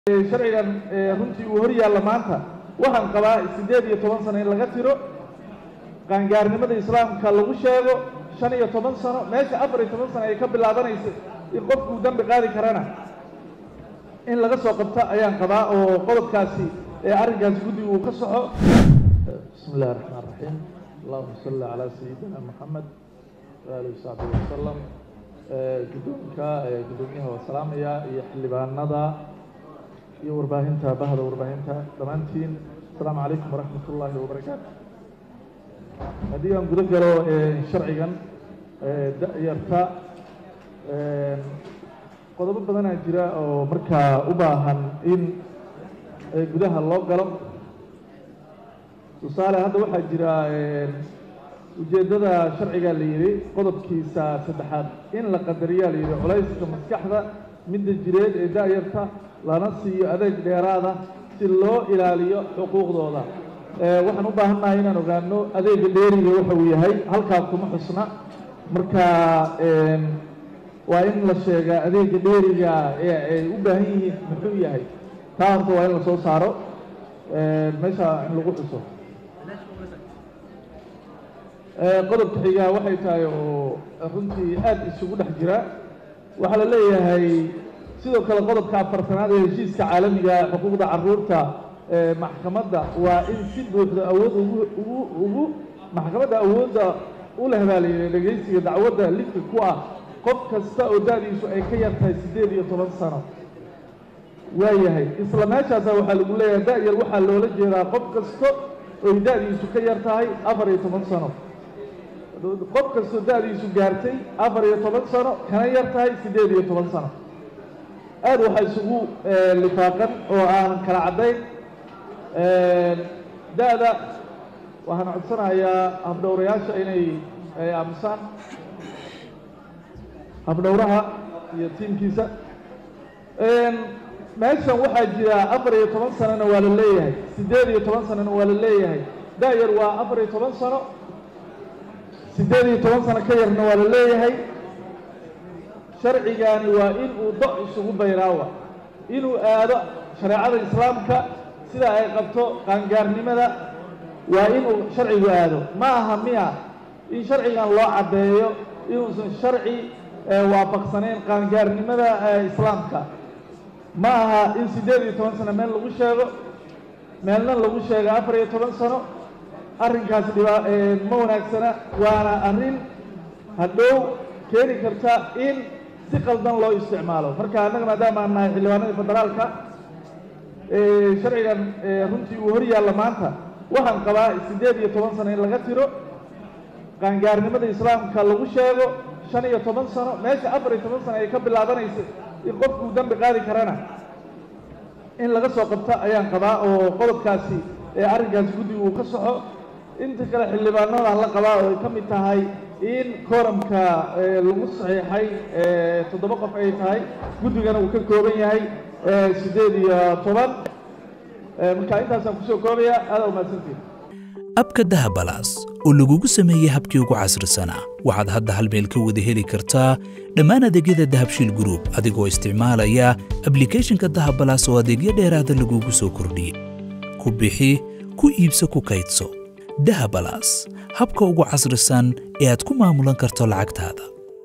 sharcigan runtii uu hor yaalla maanta waxaan qabaa siddeed iyo toban sano in laga tiro qaangaarnimada islaamka lagu sheego shan iyo toban sano meesha afar iyo toban sano ay ka bilaabanaysa in qofkuu dembi qaadi karana in laga soo qabto ayaan qabaa oo qodobkaasi ee arrinkaasi guddiga uu ka soxo bismi illahi raxmaan raxiim allahuma salli calaa sayidina maxamed waalihi wasaxbihi wasalam guddoonka guddoomiyaha waa salaamaya iyo xildhibaanada iyo warbaahinta bahda warbaahinta dhammaantiin asalaamu calaykum waraxmat ullaahi wabarakaatu haddii aan guda galo sharcigan da-yarta qodobo badanaa jira oo markaa u baahan in gudaha loo galo tusaale hadda waxaa jira ujeeddada sharciga la yidhi qodobkiisa saddexaad in la qadariyaa la yidhi culayska maskaxda midda jireed ee da-yarta lana siiyo adeeg dheeraada si loo ilaaliyo xuquuqdooda waxaan u baahannahay inaan ogaano adeega dheeriga waxa uu yahay halkaa kuma xusna marka waa in la sheegaa adeega dheeriga ee ay u baahan yihiin muxuu yahay taa horta waa in la soo saaro meesha in lagu xuso qodobka xigaa waxay tahay oo runtii aada isugu dhex jira waxaa la leeyahay sidoo kale qodobka afartanaad ee heshiiska caalamiga xuquuqda caruurta maxkamadda waa in si buuxda awood ugu ugu ugu maxkamadda awoodda u leh baa layidhi dhegaysiga dacwadda lidka ku ah qof kasta oo da-diisu ay ka yar tahay siddeed iyo toban sano waayahay isla meeshaasa waxaa lagu leeyahay da-yar waxaa loola jeedaa qof kasta oy da-diisu ka yar tahay afar iyo toban sano qof kastoo da-diisu gaartay afar iyo toban sano kana yar tahay siddeed iyo toban sano aada waxaa isugu lifaaqan oo aan kala caddayn da-da waxaan codsanayaa habdhowrayaasha inay aamusaan habdhowraha iyo tiimkiisa meeshan waxaa jira afar iyo toban sanona waa la leeyahay siddeed iyo toban sanona waa la leeyahay da-yar waa afar iyo toban sano siddeed iyo toban sano ka yarna waa la leeyahay sharcigaani waa in uu do isugu bayraawa inuu aado shareecada islaamka sida ay qabto qaangaarnimada waa inuu sharcigu aado ma aha miya in sharcigan loo caddeeyo inuusan sharci waafaqsanayn qaangaarnimada islaamka ma aha in siddeed iyo toban sano meel lagu sheego meelna lagu sheego afar iyo toban sano arrinkaas dhibaa ma wanaagsana waana arrin hadhow keeni karta in si qaldan loo isticmaalo marka annaga maadaama aan nahay xildhibaanadii federaalka sharcigan runtii uu hor yaalla maanta waxaan qabaa siddeed iyo toban sano in laga tiro qaangaarnimada islaamka lagu sheego shan iyo toban sano meesha afar iyo toban sano ay ka bilaabanaysa in qofkuu dembi qaadi karana in laga soo qabto ayaan qabaa oo qodobkaasi ee arrinkaasi guddiga uu ka soxo inta kale xildhibaanadaan la qabaa oo ay ka mid tahay in kooramka lagu saxiixay toddoba qof ay tahay guddigana uu ka kooban yahay siddeed iyo toban marka intaasaan kusoo koobaya aada umahadsantiin abka dahabalaas oo lagugu sameeyey habkii ugu casrisanaa waxaad hadda hal meel ka wada heli kartaa dhammaan adeegyada dahabshiil gruub adigoo isticmaalaya ablikhethonka dahabalaas oo adeegyo dheeraada lagugu soo kordhiyey ku bixi ku iibso ku kaydso dahabalaas habka ugu casrisan ee aad ku maamulan karto lacagtaada